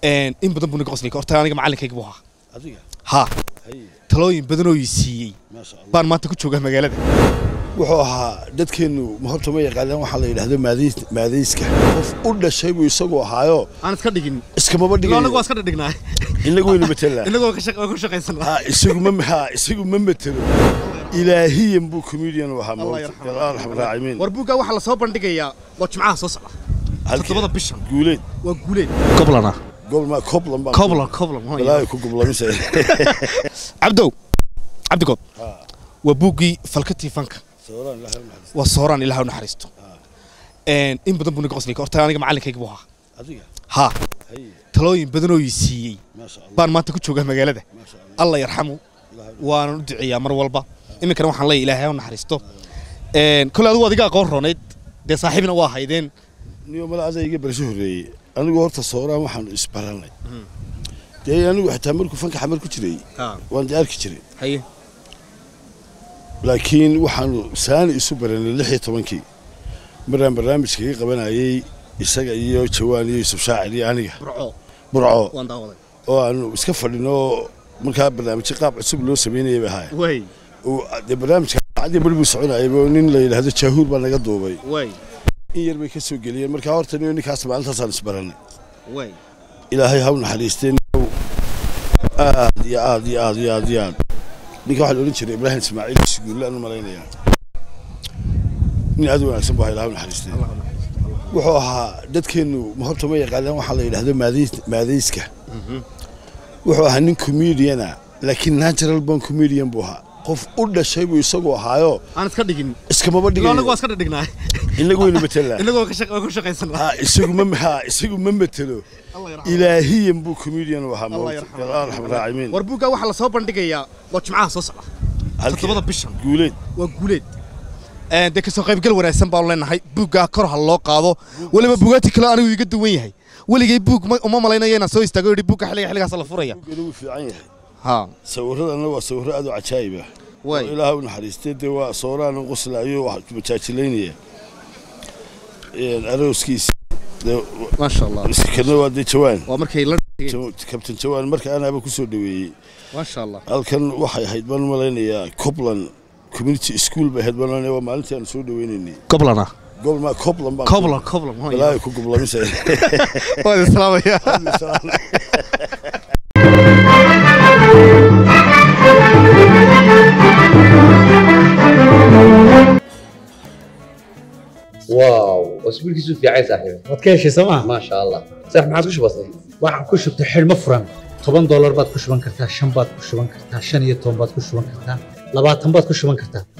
in badan buu naga qoslay horta aniga macalinkayga buu ahaa adiga ha hay talooyin badan oo ii siiyey maasha allah baan maanta ku joogaa magaalada wuxuu ahaa dadkeennu ma horta ma yaqaanaan waxaa la yidhahdo maadays maadayska qof u dhashay buu isagu ahaayo aan iska dhigin iskamaba anagu waa dhigayo iska dhignaay inagu wayna matelaa inagu waa ka shaq- waa ku shaqaysanaa ha isagu ma ha isagu ma matelo ilaahiyan buu comedian u ahaa Allah mawt yarxamo. allah arxam raacimin war buuggaa waxaa lasoo bandhigayaa waa jimcaha soo socda Halkee? toddobada bishan guuleed waa guuleed koblana gobolma coblan baan coblan coblan balaayo ku goblamise cabdow cabdigood Ha. waa buuggii falkatii fanka sawiraan ilaahay u naxariisto. waa sooraan ilaah u naxariisto in badan buu naga qoslay horta aniga macalinkayga buu ahaa adiga ha hay talooyin badan oo ii siiyey maasha allah baan maanta ku joogaa magaalada maasha allah allah yarxamu ilaahay waanan u duceeyaa mar walba iminkana waxaan leeyahay ilaahay ha u naxariisto kole adigu adiga aqoon roonayd dee saaxiibna waa haydeen niyo mala ada iga barasho horreeyey anigu horta sawiraan waxaanu isbaranay dee anigu xitaa markuu fanka xamar ku jiray waan dee arki jiray haye laakiin waxaanu saani isu baranay lix iyo tobankii maraan barnaamijkaga qabanayay isaga iyo jawaan iyo yusuf shaacir iyo aniga burco burco waan daawaday oo aanu iska fadhino markaa barnaamijyo qaab cusub loo samaynayay bay ahaay way dee barnaamijka cadii bari buu soconayay oo nin la yidhaahdo jaahuur baa naga duubay way in yar bay ka soo geliyeen markaa horta niyo ninkaas maalintaasaan isbaranay way ilaahay ha u naxariistee ninkow aad iyo aad iyo aad iyo aad iyo aad ninka waxaa la odhan jiray ibraahim ismaaciil siguulle aan u malaynayaa nin aad u wanaagsan bu ahaa ilahay u naxariistee wuxuu ahaa dadkeennu ma horta ma yaqaanaan waxaa la yidhahdo maadays maadayska wuxuu ahaa nin comediana laakiin natural born comedian buu ahaa qof u dhashay buu isagu ahaayo aan iska dhigin iskamaba anagu waa dhigayo iska dhignaay inagu wayna matelaa inagu waa ka shaq- waa ku shaqaysanaa ha isagu ma ha isagu ma matelo Allah yarxamo. ilaahiyan buu comedian u ahaa Allah mawt yarxamo. allah arxam raacimin war buuggaa waxaa lasoo bandhigayaa waa jimcaha soo socda Halkee? toddobada bishan guuleed waa guuleed dee kasoo qaybgal wanaagsan baanu leenahay buuggaa kor ha loo qaado weliba buugaati kale anigu iga duwan yahay weligay buug ma- uma malaynayo inaan soo istaago yidhi buugga xilliga xilligaas la furaya buugana wuu fiican yahay ha sawiradana waa sawirro aad u cajaa'ib ah oo way ilaaha u naxariistay dee waa sawiraan u qoslaayo wax majaajilaynaya Een, arooskiisi dee maasha allah kana waa dee jawaan waa markay la Jaw- kabtan jawaan marka anaaba ku soo dhaweeyey maasha allah halkan waxay ahayd baan u malaynayaa coblan community school bay ahayd baan u malaynayaa waa maalintii aan soo dhaweynaynay goblana gobolma coblan baan coblan coblan balaayo ku goblamise waan islaamaya واو اسبوعك في عايز صاحبي waad ka heshay sooma ما شاء الله صح ما عاد وش بصير waxaan ku shubtay xidhmo furan toban doolar baad ku shuban kartaa shan baad ku shuban kartaa shan iyo toban baad ku shuban kartaa labaatan baad ku shuban kartaa